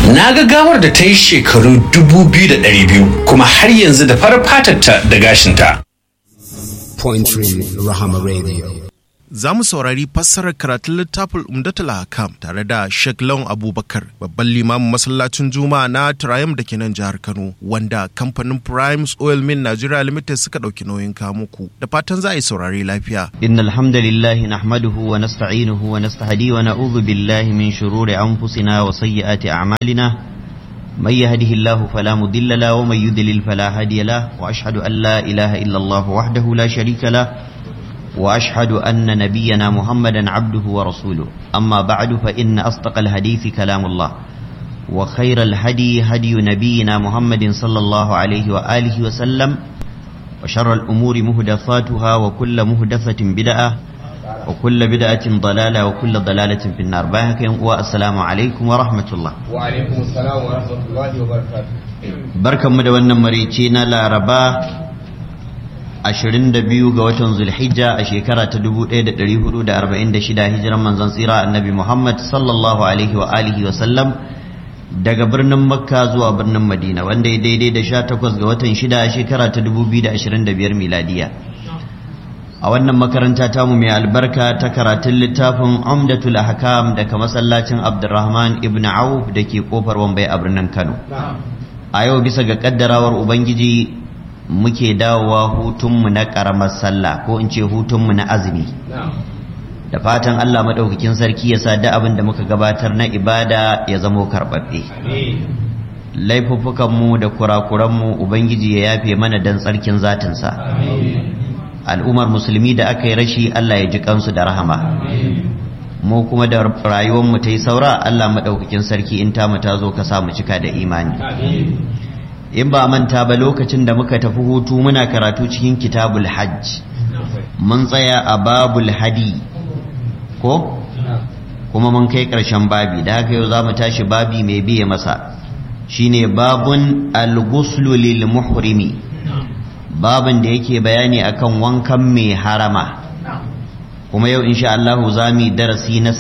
na ga gawar da ta yi shekaru 2,200 kuma har yanzu da farar fatarta da gashinta Pointry Rahama Radio. Za mu saurari fassarar karatun littafin Umdatul Hakam tare da Sheikh Lawan Abubakar, babban limamin masallacin Juma'a na Triumph da ke nan jihar Kano, wanda kamfanin Primes Oil Mill Nigeria Limited suka ɗauki nauyin kamuku. Da fatan za a yi saurari lafiya. إن الحمد لله نحمده ونستعينه ونستهديه ونعوذ بالله من شرور أنفسنا وسيئات أعمالنا من يهده الله فلا مضل له ومن يضلل فلا هادي له وأشهد أن لا إله إلا الله وحده لا شريك له وأشهد أن نبينا محمدا عبده ورسوله أما بعد فإن أصدق الحديث كلام الله وخير الهدي هدي نبينا محمد صلى الله عليه وآله وسلم وشر الأمور مهدفاتها وكل مهدفة بدعة وكل بدعة ضلالة وكل ضلالة في النار باهك والسلام عليكم ورحمة الله وعليكم السلام ورحمة الله وبركاته بركة مدونا مريتينا لا ربا ashirin da biyu ga watan zulhijja a shekara ta dubu ɗaya da ɗari hudu da arba'in da shida hijiran manzon tsira annabi muhammad sallallahu alaihi wa alihi wa sallam daga birnin makka zuwa birnin madina wanda ya daidai da sha takwas ga watan shida a shekara ta dubu biyu da ashirin da biyar miladiya a wannan makaranta tamu mai albarka ta karatun littafin umdatul ahkam daga masallacin abdurrahman ibn auf da ke kofar wambai a birnin kano a yau bisa ga kaddarawar ubangiji muke dawowa hutunmu na ƙaramar sallah ko in ce hutunmu na azumi da fatan Allah maɗaukakin sarki ya sa da abin da muka gabatar na ibada ya zamo karɓaɓɓe laifuffukanmu da kurakuranmu ubangiji ya yafe mana dan tsarkin zatinsa al'ummar musulmi da aka yi rashi Allah ya ji kansu da rahama mu kuma da rayuwarmu ta yi saura Allah maɗaukakin sarki in ta mu ta zo ka sa mu cika da imani in ba manta ba lokacin da muka tafi hutu muna karatu cikin kitabul hajj mun tsaya a babul hadi ko kuma mun kai ƙarshen babi da haka yau za mu tashi babi mai biye masa shine babun al-ghuslu lil muhrimi babin da yake bayani akan wankan mai harama kuma yau insha Allah za mu darasi na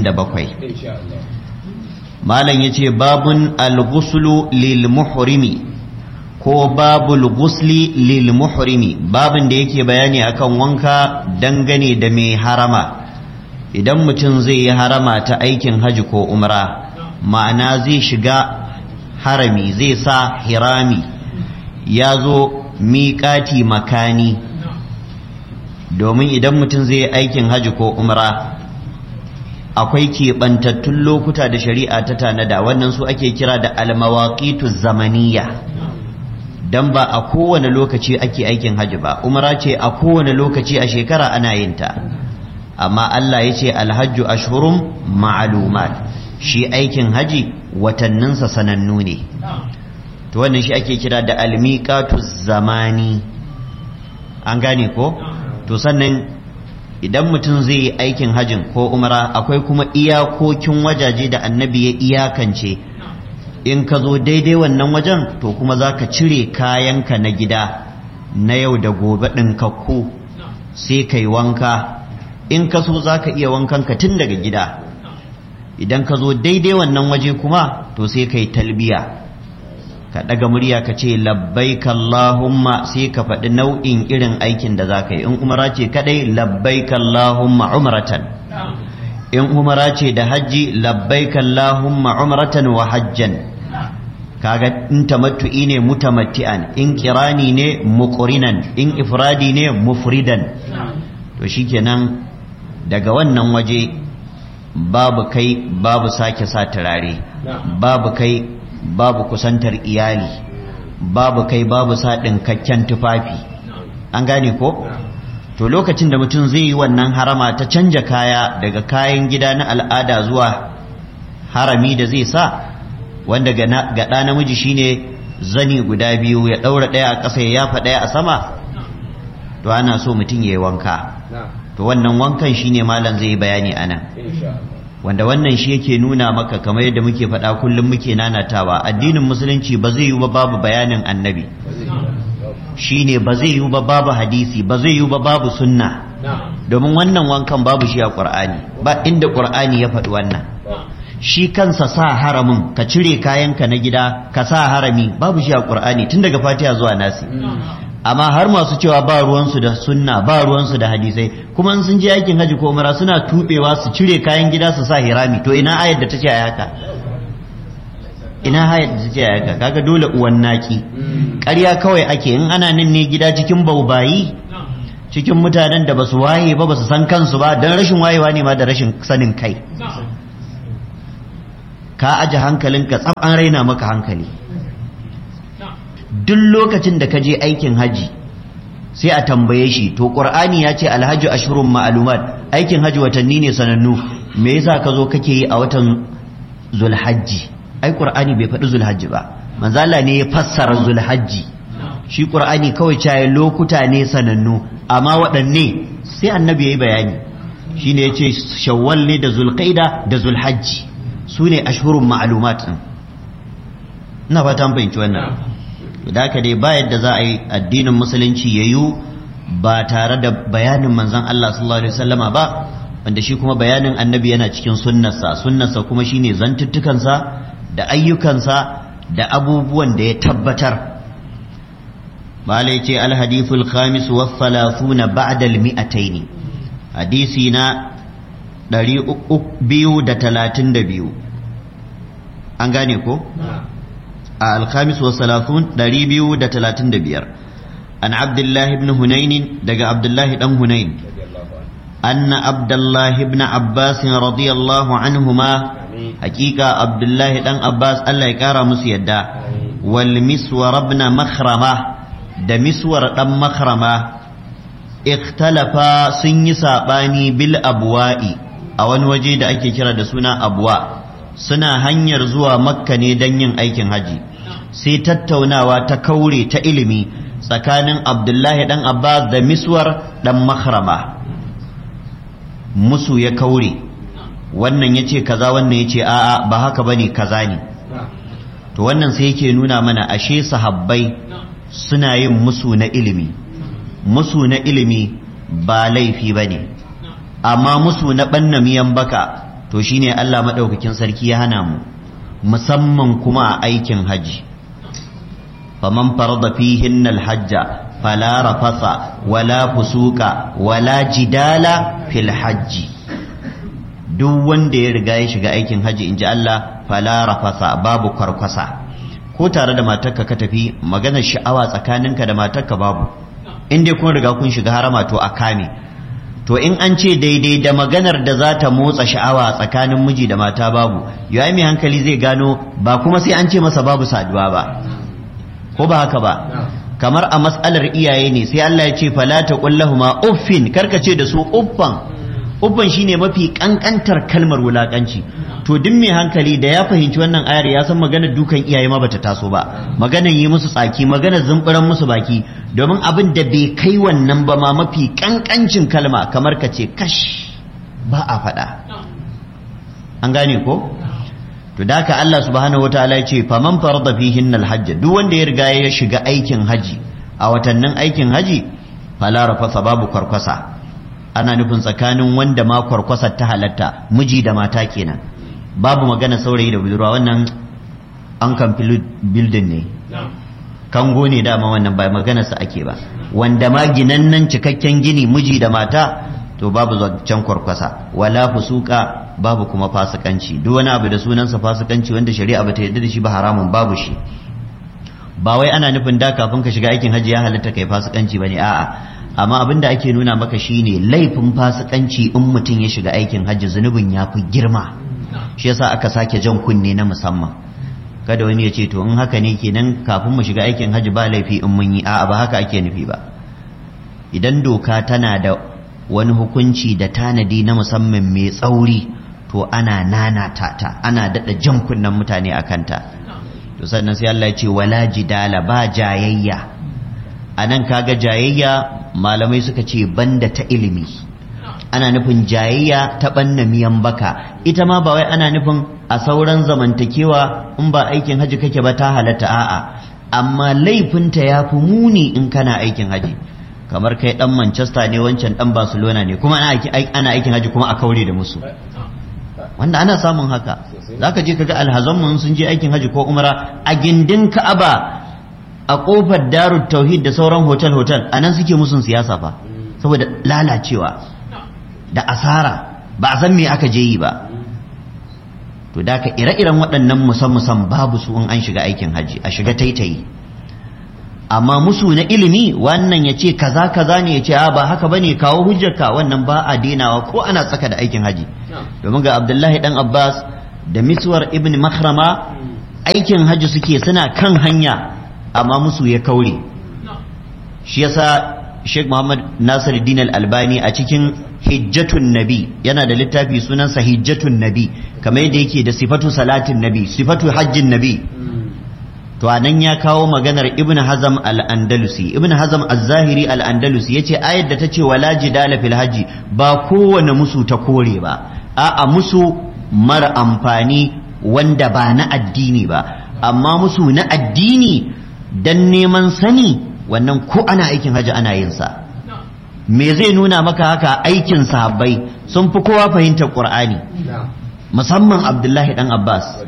77 malam yace babun al-ghuslu lil muhrimi ko babul gusli lil muhrimi babin da yake bayani akan wanka dangane da mai harama idan mutum zai yi harama ta aikin haji ko umra ma'ana zai shiga harami zai sa hirami ya zo miƙati makani domin idan mutum zai yi aikin haji ko umra akwai keɓantattun lokuta da shari'a ta tanada wannan su ake kira da almawaƙitu zamaniya dan ba a kowane lokaci ake aikin hajji ba umara ce a kowane lokaci a shekara ana yin ta amma Allah ya ce alhajju ashhurum ma'lumat shi aikin haji watanninsa sanannu ne to wannan shi ake kira da almiqatu zamani an gane ko to sannan idan mutum zai yi aikin hajin ko umara akwai kuma iyakokin wajaje da annabi ya iyakance in ka zo daidai wannan wajen to kuma za ka cire kayanka na gida na yau da gobe ɗinkakku sai ka yi wanka in ka so za ka iya wankanka tun daga gida idan ka zo daidai wannan waje kuma to sai ka yi talbiya ka ɗaga murya ka ce labbaik Allahumma sai ka faɗi nau'in irin aikin da za ka yi in umara ce kaɗai labbaik Allahumma umratan in umara ce da hajji labbaik Allahumma umratan wa hajjan kaga in tamattu'i ne mutamatti'an in kirani ne muqrinan in ifradi ne mufridan to shikenan daga wannan waje babu kai babu sake sa turare babu kai babu kusantar iyali babu kai babu sa ɗinkakken tufafi an gane ko to lokacin da mutum zai yi wannan harama ta canja kaya daga kayan gida na al'ada zuwa harami da zai sa wanda ga ɗa namiji shine zani guda biyu ya ɗaura ɗaya a ƙasa ya yafa ɗaya a sama to ana so mutum ya yi wanka to wannan wankan shine malam zai yi bayani a nan wanda wannan shi yake nuna maka kamar yadda muke faɗa kullum muke nanatawa addinin musulunci ba zai yi ba babu bayanin annabi shine ba zai yi ba babu hadisi ba zai yi ba babu sunna domin wannan wankan babu shi a ƙur'ani ba inda ƙur'ani ya faɗi wannan shi kansa sa haramin ka cire kayanka na gida ka sa harami babu shi a qur'ani tun daga fatiha zuwa nasi amma har masu cewa ba ruwansu da sunna ba ruwansu da hadisai kuma in sun je aikin haji ko umara suna tubewa su cire kayan gida su sa hirami to ina ayar da ta ce a haka ina ayar da ta ce a haka kaga dole uwan naki ƙarya kawai ake in ana nan ne gida cikin baubayi cikin mutanen da basu waye ba basu san kansu ba don rashin wayewa ne ma da rashin sanin kai ka aje hankalinka tsab an raina maka hankali duk lokacin da ka je aikin haji sai a tambaye shi to qur'ani ya ce alhaji ashurun ma'lumat aikin haji watanni ne sanannu me yasa ka zo kake yi a watan zulhajji ai qur'ani bai faɗi zulhajji ba manzo Allah ne ya fassara zulhajji shi qur'ani kawai caye lokuta ne sanannu amma waɗanne sai annabi yayi bayani shine yace shawwal ne da zulqaida da zulhajji sune ashhurun ma'lumat ina fata an fahimci wannan da haka dai ba yadda za a yi addinin musulunci ya yiwu ba tare da bayanin manzon Allah sallallahu alaihi wasallama ba wanda shi kuma bayanin annabi yana cikin sunnarsa sunnarsa kuma shine zantuttukansa da ayyukansa da abubuwan da ya tabbatar malai ce alhadithul khamis wa thalathuna ba'da al-mi'atayn hadisi na 232 an gane ko a alkhamis wa salafun ɗari biyu da talatin da biyar an abdullahi ibn hunainin daga abdullahi ɗan hunain anna abdullahi ibn abbas radiyallahu anhuma hakika abdullahi ɗan abbas allah ya ƙara musu yadda wal miswar ibn makhrama da miswar ɗan makhrama ikhtalafa sun yi saɓani bil abwa'i a wani waje da ake kira da suna abwa suna hanyar zuwa makka ne don yin aikin haji sai tattaunawa ta kaure ta ilimi tsakanin abdullahi dan abbas da miswar dan makhrama musu ya kaure wannan ya ce kaza wannan ya ce a'a ba haka bane kaza ne to wannan sai yake nuna mana ashe sahabbai suna yin musu na ilimi musu na ilimi ba laifi bane amma musu na ɓanna miyan baka to shine Allah maɗaukakin sarki ya hana mu musamman kuma a aikin haji faman farada fihin alhajja fala rafasa wala fusuka wala jidala fil hajji duk wanda ya riga ya shiga aikin haji inji Allah fala rafasa babu kwarkwasa ko tare da matarka ka tafi maganar sha'awa tsakaninka da matarka babu in dai kun riga kun shiga harama to a kame to in an ce daidai da maganar da za ta motsa sha'awa tsakanin miji da mata babu yayi mai hankali zai gano ba kuma sai an ce masa babu saduwa ba ko ba haka ba kamar a matsalar iyaye ne sai Allah ya ce fala taqullahuma uffin karka ce da su uffan uffan shine mafi kankantar kalmar wulakanci to duk mai hankali da ya fahimci wannan ayar ya san maganar dukan iyaye ma bata taso ba maganar yi musu tsaki maganar zumburan musu baki domin abin da bai kai wannan ba ma mafi kankancin kalma kamar ka ce kash ba a faɗa an gane ko to da haka Allah subhanahu wataala ya ce faman farada fihin alhajj duk wanda ya riga ya shiga aikin haji a watannin aikin haji fala rafasa babu kwarkwasa ana nufin tsakanin wanda ma kwarkwasa ta halatta miji da mata kenan babu magana saurayi da budurwa wannan an kan building ne kango ne dama wannan ba magana sa ake ba wanda ma ginannan cikakken gini miji da mata to babu zancen kwarkwasa wala fusuka babu kuma fasikanci duk wani abu da sunansa fasikanci wanda shari'a bata yarda da shi ba haramun babu shi ba wai ana nufin da kafin ka shiga aikin hajji ya halatta kai fasikanci bane a'a amma abin da ake nuna maka shine laifin fasikanci in mutum ya shiga aikin hajji zunubin ya fi girma shi yasa aka sake jan kunne na musamman kada wani ya ce to in haka ne kenan kafin mu shiga aikin hajji ba laifi in mun yi a'a ba haka ake nufi ba idan doka tana da wani hukunci da tanadi na musamman mai tsauri to ana nanata ta ana daɗa jan kunnen mutane a kanta to sannan sai Allah ya ce wala jidala ba jayayya a nan kaga jayayya malamai suka ce banda ta ilimi ana nufin jayayya ta banna miyan baka ita ma ba wai ana nufin a sauran zamantakewa in ba aikin haji kake ba ta halatta a'a amma laifinta ya fi muni in kana aikin haji kamar kai dan Manchester ne wancan dan Barcelona ne kuma ana aikin haji kuma a kaure da musu wanda ana samun haka zaka je kaga alhazanmu sun je aikin haji ko umra a gindin ka'aba a kofar darut tauhid da sauran hotel hotel anan suke musun siyasa fa saboda lalacewa da asara ba a san me aka je yi ba to da ka ire-iren waɗannan musan-musan babu su in an shiga aikin haji a shiga taitayi amma musu na ilimi wannan ya ce kaza kaza ne ya ce a ba haka bane kawo hujjarka wannan ba a denawa ko ana tsaka da aikin haji domin ga abdullahi dan abbas da miswar ibn makhrama aikin haji suke suna kan hanya amma musu ya kaure shi yasa Sheikh Muhammad Nasiruddin Al-Albani a cikin Hijjatun Nabi yana da littafi sunansa Hijjatun Nabi kamar yadda yake da sifatu salatin Nabi sifatu hajjin Nabi to anan ya kawo maganar Ibn Hazm Al-Andalusi Ibn Hazm Az-Zahiri Al-Andalusi yace ayar da tace wala jidala fil hajji ba kowane musu ta kore ba a'a musu mara amfani wanda ba na addini ba amma musu na addini dan neman sani wannan ko ana aikin hajji ana yin sa me zai nuna maka haka aikin sahabbai sun fi kowa fahimtar qur'ani musamman abdullahi dan abbas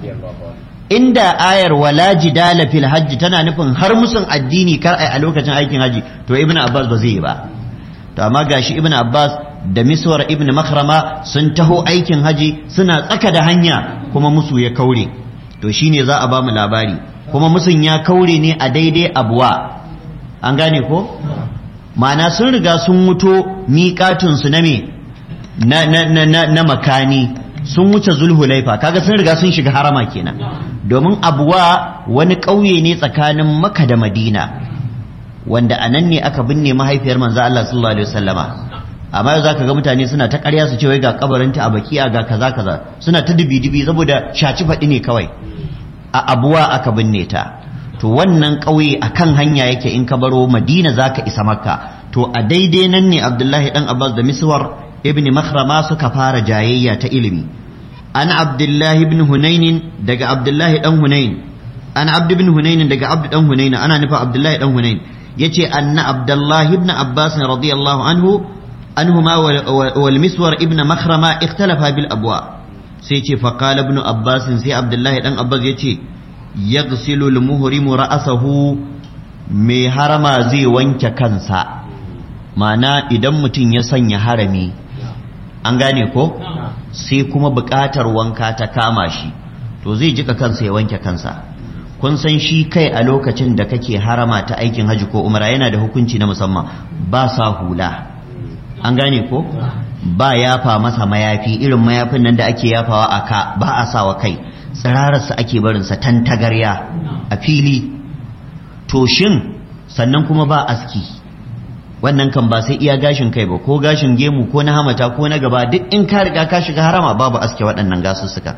inda ayar wala jidala fil hajji tana nufin har musun addini kar ai a lokacin aikin hajji to ibnu abbas ba zai yi ba to amma gashi ibnu abbas da miswar ibnu makhrama sun taho aikin haji suna tsaka da hanya kuma musu ya kaure to shine za a ba mu labari kuma musun ya kaure ne a daidai abuwa an gane ko ma'ana sun riga sun wuto miƙatunsu na me na, na, na, na, na makani sun wuce zulhulaifa kaga sun riga sun shiga harama kenan domin abuwa wani ƙauye ne tsakanin maka da madina wanda a nan ne aka binne mahaifiyar manzo Allah sallallahu alaihi wasallama amma yau zaka ga mutane suna ta ƙarya su ce wai ga kabarinta a bakiya ga kaza kaza suna ta dubi-dubi saboda shaci faɗi ne kawai a abuwa aka binne ta to wannan ƙauye a kan hanya yake in ka baro madina za ka isa makka to a daidai nan ne abdullahi ɗan abbas da miswar ibn makhrama suka fara jayayya ta ilimi an abdullahi ibn hunainin daga abdullahi ɗan hunain an abdu ibn hunainin daga abdu ɗan hunain ana nufa abdullahi ɗan hunain yace anna abdullahi ibn abbas radiyallahu anhu anhuma wal miswar ibn makhrama ikhtalafa bil abwa sai ce faqala ibn abbas sai abdullahi ɗan abbas yace yaghsilu al-muhrimu ra'sahu mai harama zai wanke kansa ma'ana idan mutum ya sanya harami an gane ko sai kuma buƙatar wanka ta kama shi to zai jika kansa ya wanke kansa kun san shi kai a lokacin da kake harama ta aikin haji ko umara yana da hukunci na musamman ba sa hula an gane ko ba yafa masa mayafi irin mayafin nan da ake yafawa a ka ba a sawa kai tsirararsa ake barinsa tantagarya a fili to shin sannan kuma ba aski wannan kan ba sai iya gashin kai ba ko gashin gemu ko na hamata ko na gaba duk in ka riga ka shiga harama babu aske waɗannan gasussuka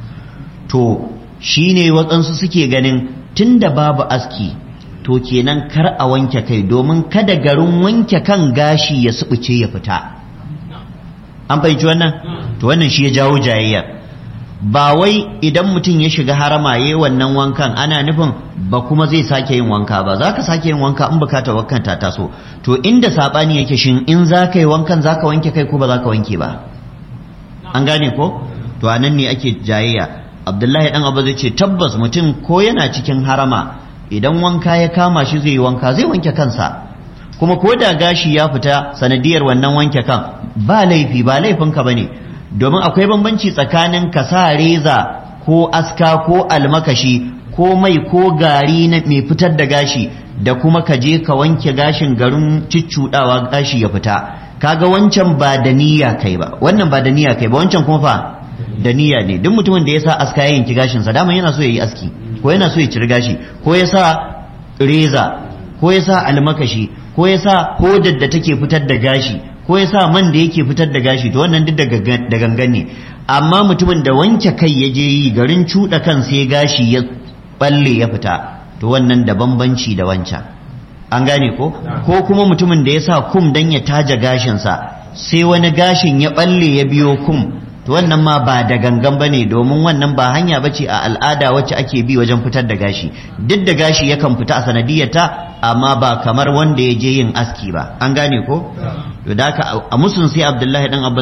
to shine waɗansu suke ganin tunda babu aski to kenan kar a wanke kai domin kada garin wanke kan gashi ya subuce ya fita an fahimci wannan to wannan shi ya jawo jayayyar ba wai idan mutum ya shiga harama ya yi wannan wankan ana nufin ba kuma zai sake yin wanka ba za ka sake yin wanka in bukata wankan ta taso to inda saɓani yake shin in za ka yi wankan za ka wanke kai ko ba za ka wanke ba an gane ko to a nan ne ake jayayya abdullahi dan abu zai ce tabbas mutum ko yana cikin harama idan wanka ya kama shi zai yi wanka zai wanke kansa kuma ko da gashi ya fita sanadiyar wannan wanke kan ba laifi ba laifinka ba ne domin akwai bambanci tsakanin ka sa reza ko aska ko almakashi ko mai ko gari na mai fitar da gashi da kuma ka je ka wanke gashin garin ciccudawa gashi ya fita kaga wancan ba da niyya kai ba wannan ba da niyya kai ba wancan kuma fa da niyya ne duk mutumin da ya sa aska ya yanki gashin sa dama yana so ya yi aski ko yana so ya ciri gashi ko ya sa reza ko ya sa almakashi ko ya sa hodar da take fitar da gashi ko ya sa man da yake fitar da gashi to wannan duk da gangan ne amma mutumin da wanke kai ya je yi garin cuɗa kan sai gashi ya balle ya fita to wannan da bambanci da wancan an gane ko ko kuma mutumin da ya sa kum dan ya taja gashinsa sai wani gashin ya balle ya biyo kum to wannan ma ba da gangan bane domin wannan ba hanya bace a al'ada wacce ake bi wajen fitar da gashi duk da gashi yakan fita a sanadiyarta amma ba kamar wanda ya je yin aski ba an gane ko to da haka a musun sai abdullahi dan